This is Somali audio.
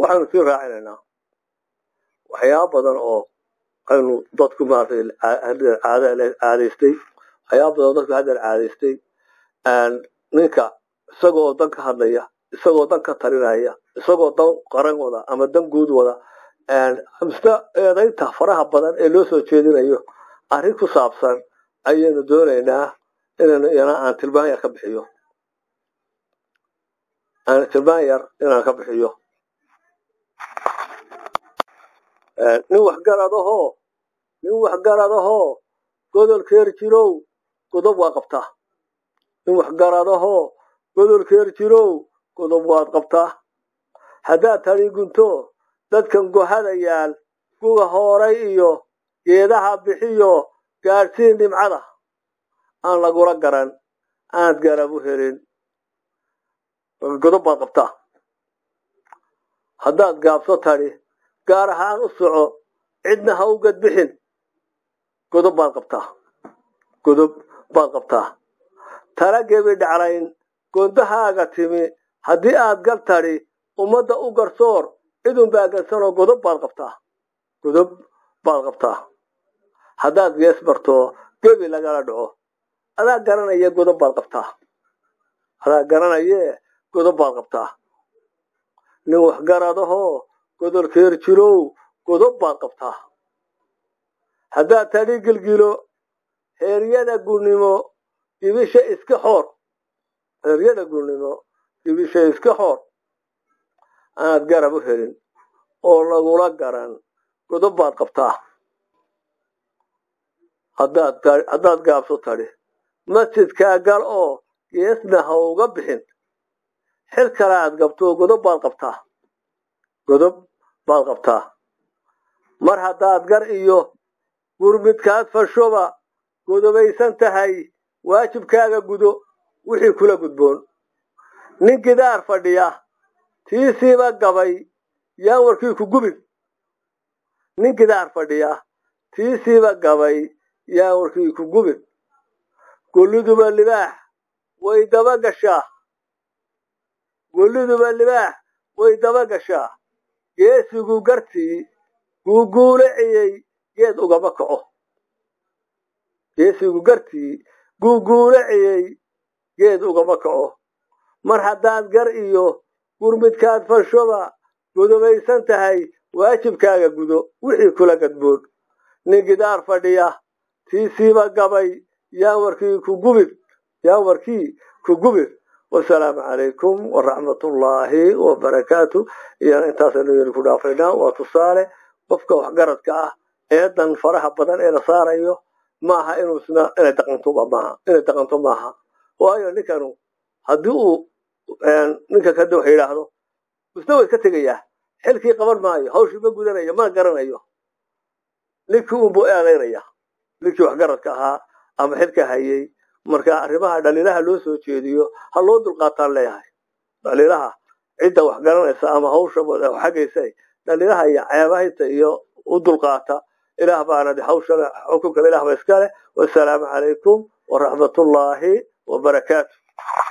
waxaynu sii raacinaynaa waxyaaba badan oo aynu dadku maaragtay caadaystay waxyaaba badan oo dadku haddeer caadaystay ninka isagoo dan ka hadlaya isagoo dan ka talinaya isagoo dan qaran wada ama dan guud wada mise eedaynta faraha badan ee loo soo jeedinayo arrin ku saabsan ayaynu doonaynaa inaynu iyana aan tilmaan yar ka bixiyo aan tilmaan yar inaan ka bixiyo nin waxgaradahoo nin waxgaradahoo godolkeer jirow godob waa qabtaa nin waxgaradahoo godolkeer jirow godob waad qabtaa haddaad tadi gunto dadkan gohada yaal guga hooray iyo geedaha bixiyo gaadhsiin dhimcada aan lagula garan aanad garab u helin godob baad qabtaa haddaad gaabso tadhi gaar ahaan u soco cidna ha u gadbixin godob baad qabtaa godob baad qabtaa tala gebi dhaclayn gondahaaga timi haddii aad gal tadhi ummadda u garsoor cidun baa gansanoo godob baad qabtaa godob baad qabtaa haddaad gees barto gebi lagala dhaco adaa garanaya godob baad qabtaa adaa garanayee godob baad qabtaa nin waxgaradahoo godolkeer jirow godob baad qabtaa haddaad tadhi gilgilo heeryada gurnimo dibisha iska xoor heeryada gurnimo dibisha iska xoor aanaad garab u helin oo lagula garan godob baad qabtaa haddaad gaabso tadhi masjidkaa gal oo geesna ha uga bixin xil kale aad gabto godob baad qabtaa godob baad qabtaa mar haddaad gar iyo gurmidkaad fashoba godobaysan tahay waajibkaaga gudo wixii kula gudboon nin gidaar fadhiya tiisiiba gabay yaan warkii ku gubin nin gidaar fadhiya tiisiiba gabay yaan warkii ku gubin golliduba libaax way daba gashaa golliduba libaax way daba gashaa geesigu gartii guuguulaciyey geed ugama kaco geesigu gartii guuguulaciyey geed ugama kaco mar haddaad gar iyo gurmidkaad fashoba godobaysan tahay waajibkaaga gudo wixii kula gadboon nin gidaar fadhiya tiisiiba gabay yaan warkii ku gubin yaan warkii ku gubin wasalaamu calaykum waraxmatullaahi wabarakaatu iyana intaasaynu yeli ku dhaafaynaa waa tusaale qofka waxgaradka ah eedan faraha badan ee la saarayo maaha inuusna inay daqantoba maaha inay daqanto maaha waayo ninkanu haddii uu ninka kada wax yidhaahdo isna wa iska tegayaa xilkii qaban maayo hawshii ma gudanayo mana garanayo ninkii unbuu eedaynaya ninkii waxgaradka ahaa ama xilka hayay marka arrimaha dhaliilaha loo soo jeediyo ha loo dulqaataan leeyahay dhaliilaha cidda wax garanaysa ama hawsha xaggaysa dhaliilaha iyo ceebahayta iyo u dulqaata ilaah baana hawshana xukunkana ilah ba iska leh wasalaamu calaykum waraxmatullaahi wabarakaatu